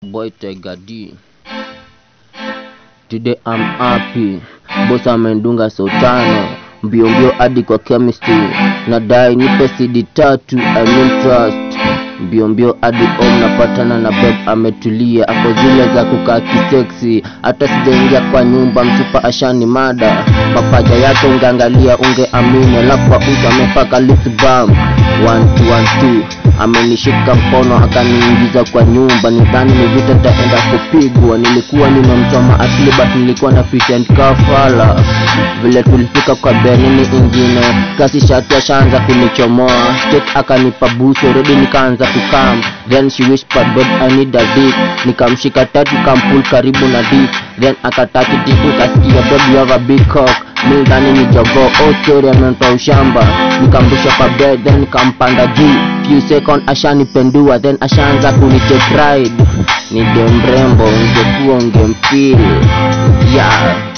boy Tiger D. Today I'm happy, boss amendunga sotano mbio mbio hadi kwa chemistry, nadai nipe CD tatu I mean trust mbio mbio hadi home napatana na beb ametulia, ako zile za kukaa kiseksi, hata sijaingia kwa nyumba msupa ashani mada mapaja yake ungeangalia ungeamini, alafu uso amepaka lip balm one two one two amenishika mkono akaniingiza kwa nyumba, nidhani ni vita taenda kupigwa. Nilikuwa nimemchoma asili but nilikuwa na pretend kafala. Vile tulifika kwa benini ingine, kasi shati ashaanza kunichomoa, state akanipa busu already, nikaanza kukam, then she whispered babe I need a dick, nikamshika tatu kampul karibu na dick, then akataki dick, nikasikia babe you have a big cock mi ndani ni jogoo oh story amempa ushamba nikamrusha kwa bed then nikampanda juu few second ashanipendua then ashaanza kunitake ride ni de mrembo ungekuwa ungempili yeah